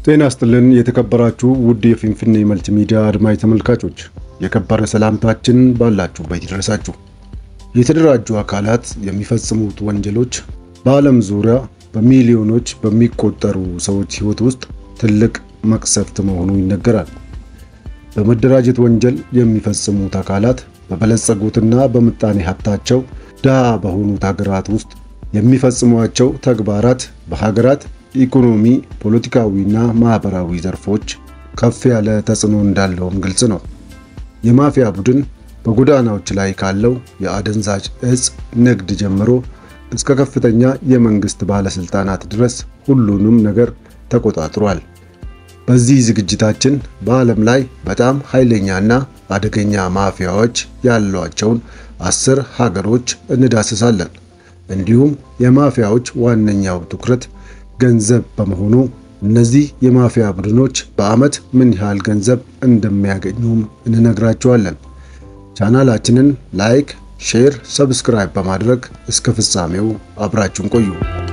ጤና ይስጥልን የተከበራችሁ ውድ የፊንፊኔ መልቲ ሚዲያ አድማጭ ተመልካቾች የከበረ ሰላምታችን ባላችሁበት ይድረሳችሁ። የተደራጁ አካላት የሚፈጽሙት ወንጀሎች በዓለም ዙሪያ በሚሊዮኖች በሚቆጠሩ ሰዎች ሕይወት ውስጥ ትልቅ መቅሰፍት መሆኑ ይነገራል። በመደራጀት ወንጀል የሚፈጽሙት አካላት በበለጸጉትና በምጣኔ ሀብታቸው ድሃ በሆኑት ሀገራት ውስጥ የሚፈጽሟቸው ተግባራት በሀገራት ኢኮኖሚ፣ ፖለቲካዊና ማህበራዊ ዘርፎች ከፍ ያለ ተጽዕኖ እንዳለውም ግልጽ ነው። የማፊያ ቡድን በጎዳናዎች ላይ ካለው የአደንዛዥ እጽ ንግድ ጀምሮ እስከ ከፍተኛ የመንግስት ባለስልጣናት ድረስ ሁሉንም ነገር ተቆጣጥሯል። በዚህ ዝግጅታችን በዓለም ላይ በጣም ኃይለኛና አደገኛ ማፊያዎች ያሏቸውን አስር ሀገሮች እንዳስሳለን። እንዲሁም የማፊያዎች ዋነኛው ትኩረት ገንዘብ በመሆኑ እነዚህ የማፊያ ቡድኖች በዓመት ምን ያህል ገንዘብ እንደሚያገኙም እንነግራቸዋለን። ቻናላችንን ላይክ፣ ሼር፣ ሰብስክራይብ በማድረግ እስከ ፍጻሜው አብራችሁን ቆዩ።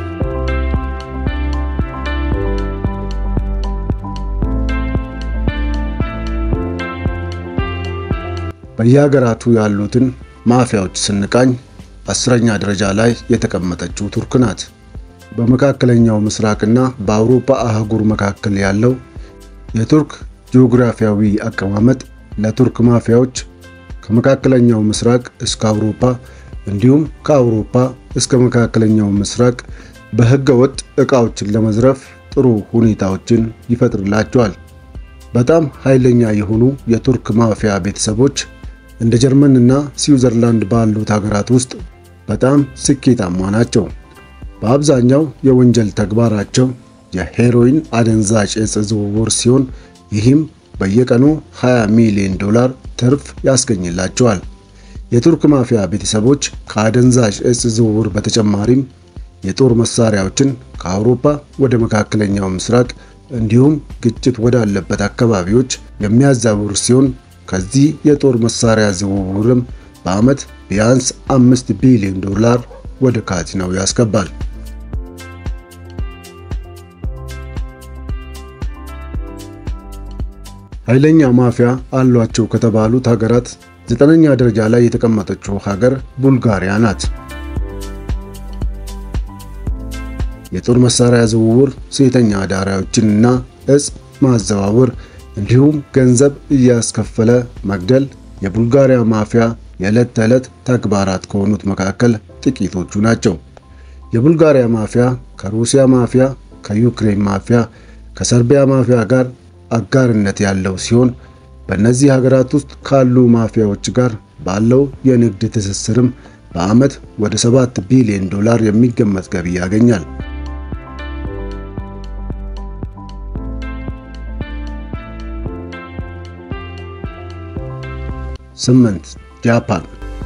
በየሀገራቱ ያሉትን ማፊያዎች ስንቃኝ አስረኛ ደረጃ ላይ የተቀመጠችው ቱርክ ናት። በመካከለኛው ምስራቅና በአውሮፓ አህጉር መካከል ያለው የቱርክ ጂኦግራፊያዊ አቀማመጥ ለቱርክ ማፊያዎች ከመካከለኛው ምስራቅ እስከ አውሮፓ እንዲሁም ከአውሮፓ እስከ መካከለኛው ምስራቅ በሕገ ወጥ ዕቃዎችን ለመዝረፍ ጥሩ ሁኔታዎችን ይፈጥርላቸዋል። በጣም ኃይለኛ የሆኑ የቱርክ ማፊያ ቤተሰቦች እንደ ጀርመንና ስዊዘርላንድ ባሉት ሀገራት ውስጥ በጣም ስኬታማ ናቸው። በአብዛኛው የወንጀል ተግባራቸው የሄሮይን አደንዛዥ እጽ ዝውውር ሲሆን ይህም በየቀኑ 20 ሚሊዮን ዶላር ትርፍ ያስገኝላቸዋል። የቱርክ ማፊያ ቤተሰቦች ከአደንዛዥ እጽ ዝውውር በተጨማሪም የጦር መሳሪያዎችን ከአውሮፓ ወደ መካከለኛው ምስራቅ እንዲሁም ግጭት ወዳለበት አካባቢዎች የሚያዛውር ሲሆን ከዚህ የጦር መሳሪያ ዝውውርም በዓመት ቢያንስ አምስት ቢሊዮን ዶላር ወደ ካዝናው ያስገባል። ኃይለኛ ማፊያ አሏቸው ከተባሉት ሀገራት ዘጠነኛ ደረጃ ላይ የተቀመጠችው ሀገር ቡልጋሪያ ናት። የጦር መሳሪያ ዝውውር፣ ሴተኛ አዳሪዎችንና እጽ ማዘዋወር እንዲሁም ገንዘብ እያስከፈለ መግደል የቡልጋሪያ ማፊያ የዕለት ተዕለት ተግባራት ከሆኑት መካከል ጥቂቶቹ ናቸው። የቡልጋሪያ ማፊያ ከሩሲያ ማፊያ፣ ከዩክሬን ማፊያ፣ ከሰርቢያ ማፊያ ጋር አጋርነት ያለው ሲሆን በእነዚህ ሀገራት ውስጥ ካሉ ማፊያዎች ጋር ባለው የንግድ ትስስርም በዓመት ወደ 7 ቢሊዮን ዶላር የሚገመት ገቢ ያገኛል። ስምንት ጃፓን።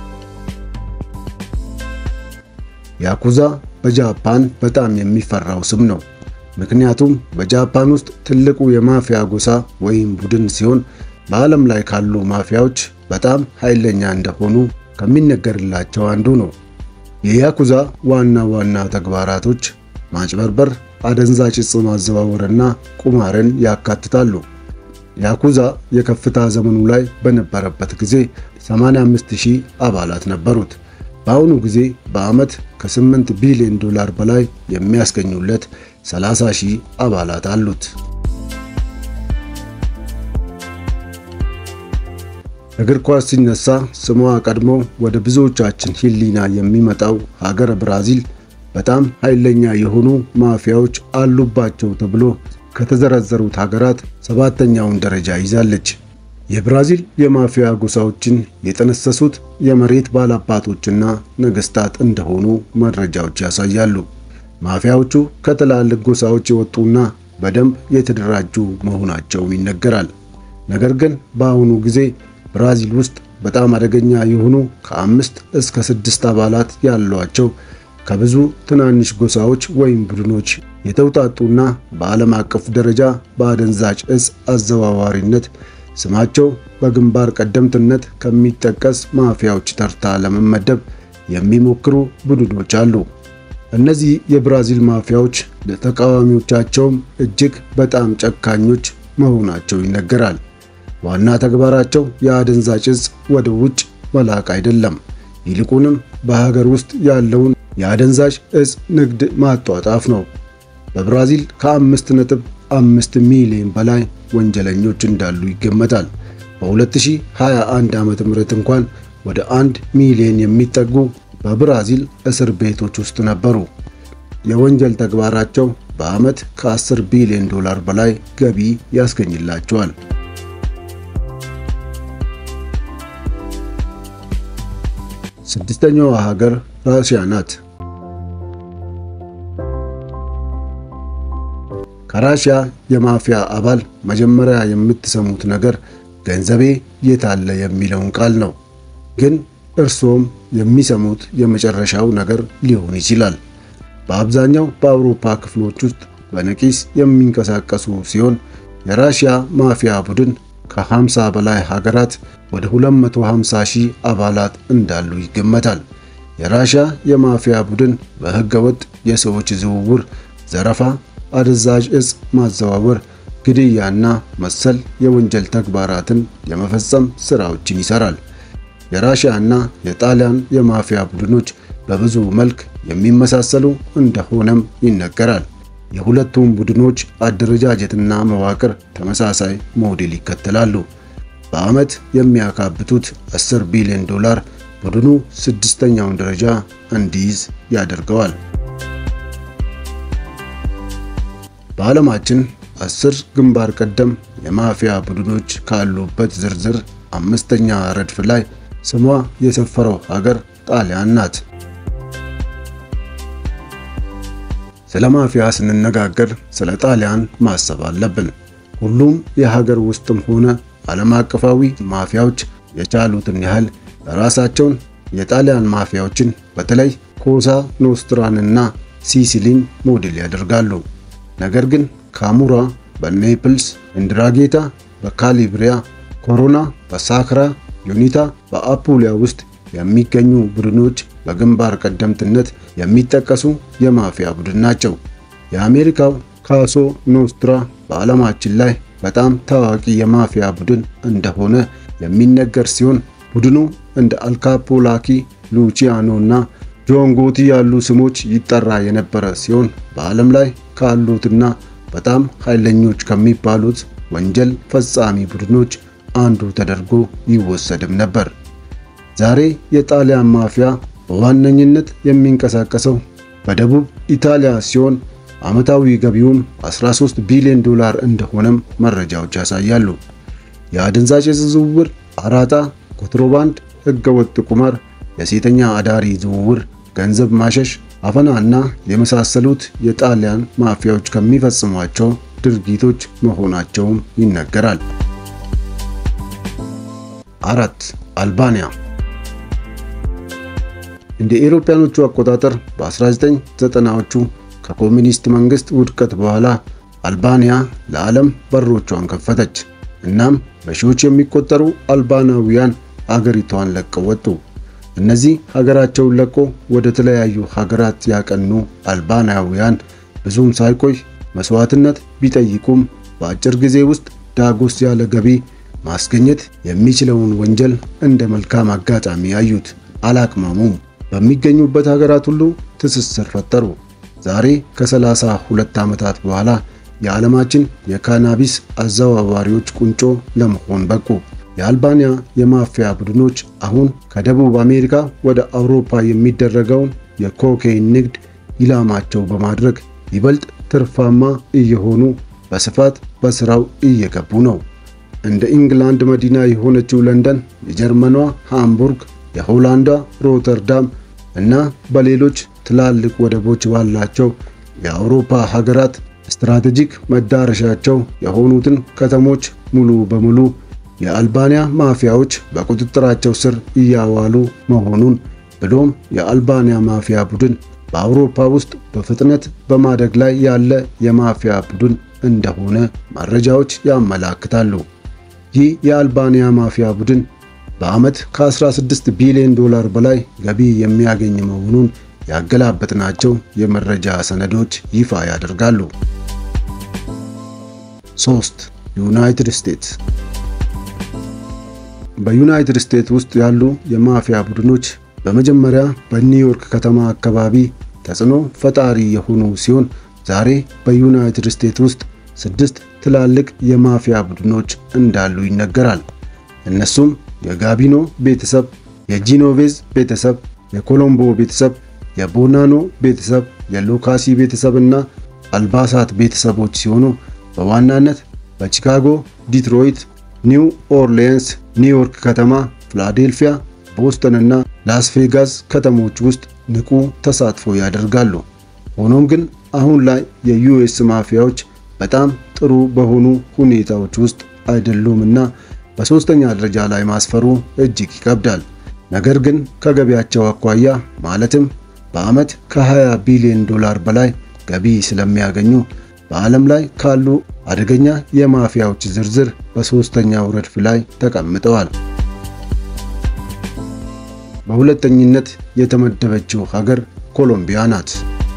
ያኩዛ በጃፓን በጣም የሚፈራው ስም ነው። ምክንያቱም በጃፓን ውስጥ ትልቁ የማፊያ ጎሳ ወይም ቡድን ሲሆን በዓለም ላይ ካሉ ማፊያዎች በጣም ኃይለኛ እንደሆኑ ከሚነገርላቸው አንዱ ነው። የያኩዛ ዋና ዋና ተግባራቶች ማጭበርበር፣ አደንዛዥ ዕፅ ማዘዋወርና ቁማርን ያካትታሉ። ያኩዛ የከፍታ ዘመኑ ላይ በነበረበት ጊዜ 85000 አባላት ነበሩት። በአሁኑ ጊዜ በዓመት ከ8 ቢሊዮን ዶላር በላይ የሚያስገኙለት 30 ሺህ አባላት አሉት። እግር ኳስ ሲነሳ ስሟ ቀድሞ ወደ ብዙዎቻችን ሕሊና የሚመጣው ሀገር ብራዚል በጣም ኃይለኛ የሆኑ ማፊያዎች አሉባቸው ተብሎ ከተዘረዘሩት ሀገራት ሰባተኛውን ደረጃ ይዛለች። የብራዚል የማፊያ ጎሳዎችን የጠነሰሱት የመሬት ባላባቶችና ነገስታት እንደሆኑ መረጃዎች ያሳያሉ። ማፊያዎቹ ከትላልቅ ጎሳዎች የወጡና በደንብ የተደራጁ መሆናቸው ይነገራል። ነገር ግን በአሁኑ ጊዜ ብራዚል ውስጥ በጣም አደገኛ የሆኑ ከአምስት እስከ ስድስት አባላት ያሏቸው ከብዙ ትናንሽ ጎሳዎች ወይም ቡድኖች የተውጣጡና በዓለም አቀፍ ደረጃ በአደንዛዥ ዕፅ አዘዋዋሪነት ስማቸው በግንባር ቀደምትነት ከሚጠቀስ ማፊያዎች ተርታ ለመመደብ የሚሞክሩ ቡድኖች አሉ። እነዚህ የብራዚል ማፊያዎች ለተቃዋሚዎቻቸውም እጅግ በጣም ጨካኞች መሆናቸው ይነገራል። ዋና ተግባራቸው የአደንዛዥ ዕፅ ወደ ውጭ መላክ አይደለም፣ ይልቁንም በሀገር ውስጥ ያለውን የአደንዛዥ ዕፅ ንግድ ማጧጣፍ ነው። በብራዚል ከአምስት ነጥብ አምስት ሚሊዮን በላይ ወንጀለኞች እንዳሉ ይገመታል። በ2021 ዓ.ም እንኳን ወደ አንድ ሚሊዮን የሚጠጉ በብራዚል እስር ቤቶች ውስጥ ነበሩ። የወንጀል ተግባራቸው በዓመት ከ10 ቢሊዮን ዶላር በላይ ገቢ ያስገኝላቸዋል። ስድስተኛዋ ሀገር ራሽያ ናት። ከራሽያ የማፊያ አባል መጀመሪያ የምትሰሙት ነገር ገንዘቤ የት አለ የሚለውን ቃል ነው። ግን እርሶም የሚሰሙት የመጨረሻው ነገር ሊሆን ይችላል። በአብዛኛው በአውሮፓ ክፍሎች ውስጥ በነቂስ የሚንቀሳቀሱ ሲሆን የራሽያ ማፊያ ቡድን ከ50 በላይ ሀገራት ወደ 250 ሺህ አባላት እንዳሉ ይገመታል። የራሽያ የማፊያ ቡድን በህገወጥ የሰዎች ዝውውር፣ ዘረፋ፣ አደንዛዥ ዕፅ ማዘዋወር፣ ግድያና መሰል የወንጀል ተግባራትን የመፈጸም ስራዎችን ይሰራል። የራሽያና የጣሊያን የማፊያ ቡድኖች በብዙ መልክ የሚመሳሰሉ እንደሆነም ይነገራል። የሁለቱም ቡድኖች አደረጃጀትና መዋቅር ተመሳሳይ ሞዴል ይከተላሉ። በዓመት የሚያካብቱት 10 ቢሊዮን ዶላር ቡድኑ ስድስተኛውን ደረጃ እንዲይዝ ያደርገዋል። በዓለማችን አስር ግንባር ቀደም የማፊያ ቡድኖች ካሉበት ዝርዝር አምስተኛ ረድፍ ላይ ስሟ የሰፈረው ሀገር ጣሊያን ናት። ስለ ማፊያ ስንነጋገር ስለ ጣሊያን ማሰብ አለብን። ሁሉም የሀገር ውስጥም ሆነ ዓለም አቀፋዊ ማፊያዎች የቻሉትን ያህል ራሳቸውን የጣሊያን ማፊያዎችን በተለይ ኮሳ ኖስትራንና ሲሲሊን ሞዴል ያደርጋሉ። ነገር ግን ካሙራ በኔፕልስ፣ እንድራጌታ በካሊብሪያ፣ ኮሮና በሳክራ፣ ዩኒታ በአፑሊያ ውስጥ የሚገኙ ቡድኖች በግንባር ቀደምትነት የሚጠቀሱ የማፊያ ቡድን ናቸው። የአሜሪካው ካሶ ኖስትራ በዓለማችን ላይ በጣም ታዋቂ የማፊያ ቡድን እንደሆነ የሚነገር ሲሆን ቡድኑ እንደ አልካፖላኪ፣ ሉቺያኖ እና ጆን ጎቲ ያሉ ስሞች ይጠራ የነበረ ሲሆን በዓለም ላይ ካሉትና በጣም ኃይለኞች ከሚባሉት ወንጀል ፈጻሚ ቡድኖች አንዱ ተደርጎ ይወሰድም ነበር። ዛሬ የጣሊያን ማፊያ በዋነኝነት የሚንቀሳቀሰው በደቡብ ኢጣሊያ ሲሆን ዓመታዊ ገቢውም 13 ቢሊዮን ዶላር እንደሆነም መረጃዎች ያሳያሉ። የአደንዛዥ ዝውውር፣ አራጣ፣ ኮንትሮባንድ፣ ህገወጥ ቁማር፣ የሴተኛ አዳሪ ዝውውር፣ ገንዘብ ማሸሽ፣ አፈና እና የመሳሰሉት የጣሊያን ማፊያዎች ከሚፈጽሟቸው ድርጊቶች መሆናቸውም ይነገራል። አራት አልባንያ እንደ ኤሮፓያኖቹ አቆጣጠር በ1990ዎቹ ከኮሚኒስት መንግስት ውድቀት በኋላ አልባንያ ለዓለም በሮቿን ከፈተች። እናም በሺዎች የሚቆጠሩ አልባናውያን አገሪቷን ለቀው ወጡ። እነዚህ ሀገራቸውን ለቆ ወደ ተለያዩ ሀገራት ያቀኑ አልባናውያን ብዙም ሳይቆይ መስዋዕትነት ቢጠይቁም በአጭር ጊዜ ውስጥ ዳጎስ ያለ ገቢ ማስገኘት የሚችለውን ወንጀል እንደ መልካም አጋጣሚ ያዩት፣ አላቅማሙም። በሚገኙበት ሀገራት ሁሉ ትስስር ፈጠሩ። ዛሬ ከሰላሳ ሁለት ዓመታት በኋላ የዓለማችን የካናቢስ አዘዋዋሪዎች ቁንጮ ለመሆን በቁ። የአልባንያ የማፊያ ቡድኖች አሁን ከደቡብ አሜሪካ ወደ አውሮፓ የሚደረገውን የኮኬይን ንግድ ኢላማቸው በማድረግ ይበልጥ ትርፋማ እየሆኑ በስፋት በስራው እየገቡ ነው። እንደ ኢንግላንድ መዲና የሆነችው ለንደን፣ የጀርመኗ ሃምቡርግ፣ የሆላንዷ ሮተርዳም እና በሌሎች ትላልቅ ወደቦች ባላቸው የአውሮፓ ሀገራት ስትራቴጂክ መዳረሻቸው የሆኑትን ከተሞች ሙሉ በሙሉ የአልባንያ ማፊያዎች በቁጥጥራቸው ስር እያዋሉ መሆኑን ብሎም የአልባንያ ማፊያ ቡድን በአውሮፓ ውስጥ በፍጥነት በማደግ ላይ ያለ የማፊያ ቡድን እንደሆነ መረጃዎች ያመላክታሉ። ይህ የአልባንያ ማፊያ ቡድን በዓመት ከ16 ቢሊዮን ዶላር በላይ ገቢ የሚያገኝ መሆኑን ያገላበጥናቸው የመረጃ ሰነዶች ይፋ ያደርጋሉ። 3. ዩናይትድ ስቴትስ በዩናይትድ ስቴትስ ውስጥ ያሉ የማፊያ ቡድኖች በመጀመሪያ በኒውዮርክ ከተማ አካባቢ ተጽዕኖ ፈጣሪ የሆኑ ሲሆን ዛሬ በዩናይትድ ስቴትስ ውስጥ ስድስት ትላልቅ የማፊያ ቡድኖች እንዳሉ ይነገራል። እነሱም የጋቢኖ ቤተሰብ፣ የጂኖቬዝ ቤተሰብ፣ የኮሎምቦ ቤተሰብ፣ የቦናኖ ቤተሰብ፣ የሎካሲ ቤተሰብ እና አልባሳት ቤተሰቦች ሲሆኑ በዋናነት በቺካጎ፣ ዲትሮይት፣ ኒው ኦርሊንስ፣ ኒውዮርክ ከተማ፣ ፊላዴልፊያ፣ ቦስተን እና ላስ ቬጋስ ከተሞች ውስጥ ንቁ ተሳትፎ ያደርጋሉ። ሆኖም ግን አሁን ላይ የዩኤስ ማፊያዎች በጣም ጥሩ በሆኑ ሁኔታዎች ውስጥ አይደሉም እና በሶስተኛ ደረጃ ላይ ማስፈሩ እጅግ ይከብዳል። ነገር ግን ከገቢያቸው አኳያ ማለትም በዓመት ከ20 ቢሊዮን ዶላር በላይ ገቢ ስለሚያገኙ በዓለም ላይ ካሉ አደገኛ የማፊያዎች ዝርዝር በሶስተኛው ረድፍ ላይ ተቀምጠዋል። በሁለተኝነት የተመደበችው ሀገር ኮሎምቢያ ናት።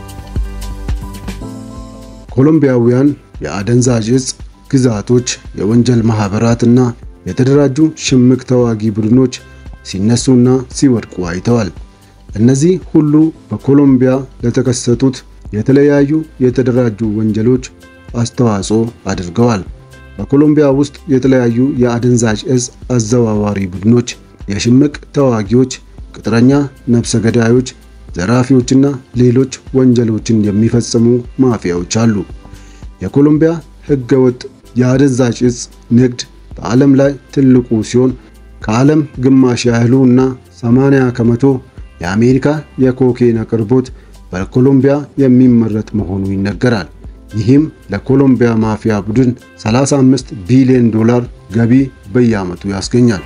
ኮሎምቢያውያን የአደንዛዥ እጽ ግዛቶች፣ የወንጀል ማህበራትና የተደራጁ ሽምቅ ተዋጊ ቡድኖች ሲነሱና ሲወድቁ አይተዋል። እነዚህ ሁሉ በኮሎምቢያ ለተከሰቱት የተለያዩ የተደራጁ ወንጀሎች አስተዋጽኦ አድርገዋል። በኮሎምቢያ ውስጥ የተለያዩ የአደንዛዥ እጽ አዘዋዋሪ ቡድኖች፣ የሽምቅ ተዋጊዎች፣ ቅጥረኛ ነፍሰ ገዳዮች፣ ዘራፊዎችና ሌሎች ወንጀሎችን የሚፈጽሙ ማፊያዎች አሉ። የኮሎምቢያ ህገወጥ የአደንዛዥ እጽ ንግድ በዓለም ላይ ትልቁ ሲሆን ከዓለም ግማሽ ያህሉ እና 80 ከመቶ የአሜሪካ የኮኬን አቅርቦት በኮሎምቢያ የሚመረት መሆኑ ይነገራል። ይህም ለኮሎምቢያ ማፊያ ቡድን 35 ቢሊዮን ዶላር ገቢ በየዓመቱ ያስገኛል።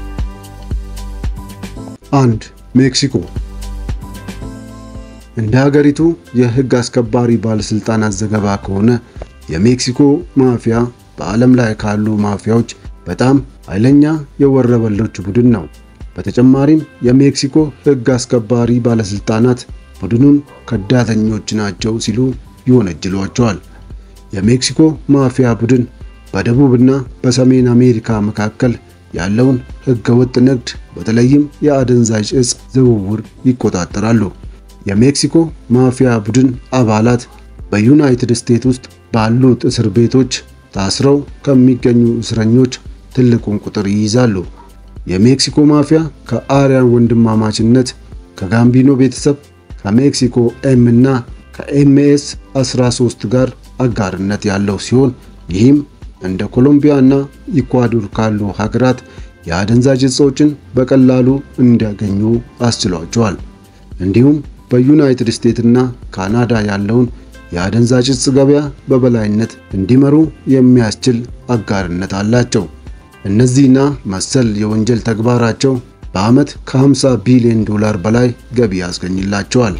አንድ ሜክሲኮ እንደ ሀገሪቱ የህግ አስከባሪ ባለስልጣናት ዘገባ ከሆነ የሜክሲኮ ማፊያ በዓለም ላይ ካሉ ማፊያዎች በጣም ኃይለኛ የወረበሎች ቡድን ነው። በተጨማሪም የሜክሲኮ ህግ አስከባሪ ባለስልጣናት ቡድኑን ከዳተኞች ናቸው ሲሉ ይወነጅሏቸዋል። የሜክሲኮ ማፊያ ቡድን በደቡብና በሰሜን አሜሪካ መካከል ያለውን ህገወጥ ንግድ በተለይም የአደንዛዥ እጽ ዝውውር ይቆጣጠራሉ። የሜክሲኮ ማፊያ ቡድን አባላት በዩናይትድ ስቴትስ ውስጥ ባሉት እስር ቤቶች ታስረው ከሚገኙ እስረኞች ትልቁን ቁጥር ይይዛሉ። የሜክሲኮ ማፊያ ከአርያን ወንድማማችነት፣ ከጋምቢኖ ቤተሰብ፣ ከሜክሲኮ ኤም እና ከኤምኤስ 13 ጋር አጋርነት ያለው ሲሆን ይህም እንደ ኮሎምቢያ እና ኢኳዶር ካሉ ሀገራት የአደንዛዥ እጾችን በቀላሉ እንዲያገኙ አስችሏቸዋል። እንዲሁም በዩናይትድ ስቴትስ እና ካናዳ ያለውን የአደንዛዥ እጽ ገበያ በበላይነት እንዲመሩ የሚያስችል አጋርነት አላቸው። እነዚህና መሰል የወንጀል ተግባራቸው በዓመት ከ50 ቢሊዮን ዶላር በላይ ገቢ ያስገኝላቸዋል።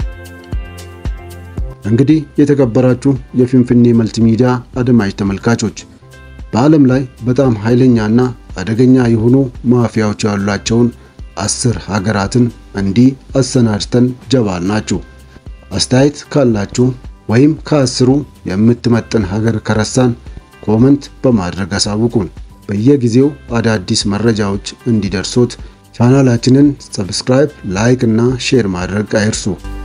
እንግዲህ የተከበራችሁ የፊንፊኔ መልቲሚዲያ አድማጭ ተመልካቾች በዓለም ላይ በጣም ኃይለኛና አደገኛ የሆኑ ማፊያዎች ያሏቸውን አስር ሀገራትን እንዲህ አሰናድተን ጀባል ናችሁ። አስተያየት ካላችሁ ወይም ከአስሩ የምትመጥን ሀገር ከረሳን ኮመንት በማድረግ አሳውቁን። በየጊዜው አዳዲስ መረጃዎች እንዲደርሶት ቻናላችንን ሰብስክራይብ፣ ላይክ እና ሼር ማድረግ አይርሱ።